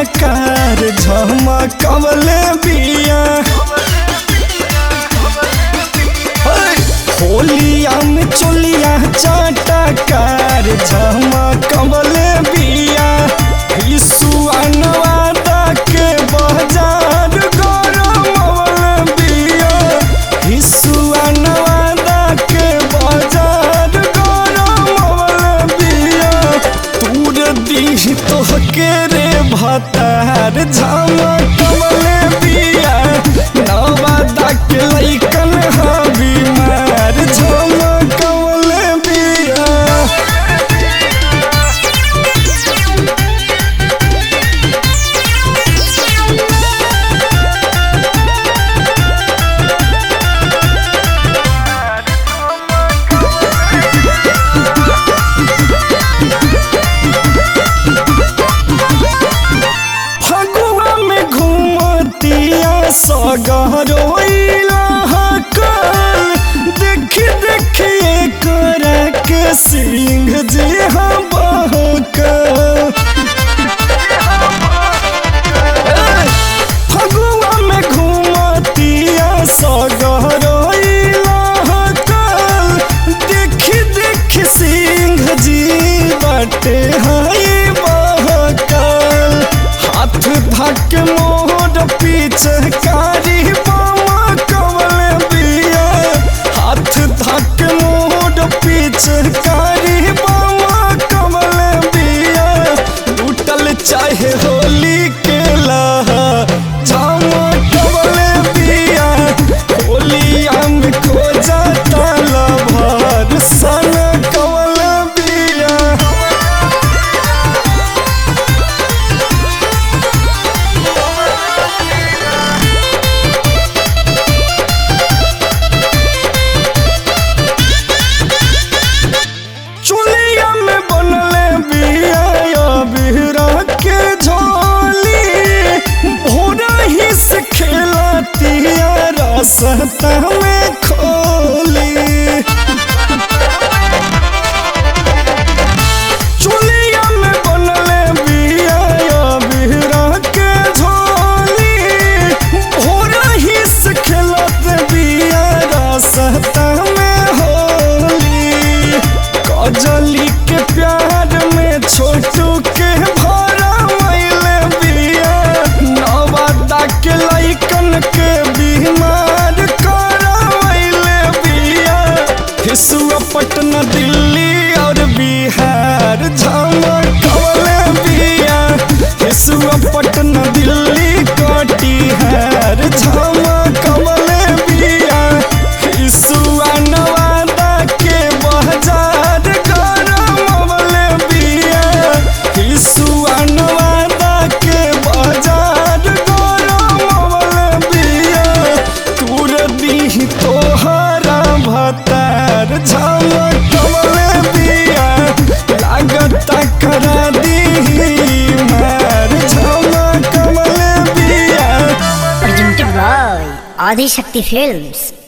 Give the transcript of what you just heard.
कार झमकवले बिया होलिया में चोलिया चाटा कार झमकवले बिया हिसुआ नवादा के बाजार गरमवले बिया हिसुआ नवादा के बाजार गरमवले बिया तूर दीह तोहके रे भतार झमकवले बिया नवादा के लइकन हा बीमार झमकवले बिया फगुआ में घूमतिया सगरोइला हकल देखी देखिए कर के सिंह जे हम बहकल फगुआ में घूमतिया सगरोइला हकल देखी देखी सिंह जी बटे हाय बहकल हाथ धक मोर पीछे कारी बामा कवल बिया हाथ धक मोर पीछे कारी बामा कवल बिया लूटल चाहे होली के लहा जामा कवल बिया होलिया में खो जाता लभार सन कवल बिया चुलिया में बनले बिया बिहरा के झोली भोरा ही से खेलतिया रास्ता में खोली चुलिया में बनले बिया बिहरा के झोली भोरा ही से खेलत बिया रास्ता में होली कजली के प्यार में छोटू के भरा मैले बिया नवादा के लइकन के बीमार करवैले बिया हिसुआ पटना दिल्ली और बिहार झमकवले बिया हिसुआ पटना दिल्ली कटिहार झमकवले बिया हिसुआ नवादा के बाजार गरमवले बिया हिसुआ नवादा के बाजार गरमवले बिया तूर दीह तोहरा भतार झमकवले बिया लागत करा दीही मार झमकवले बिया presented by Adi Shakti Films.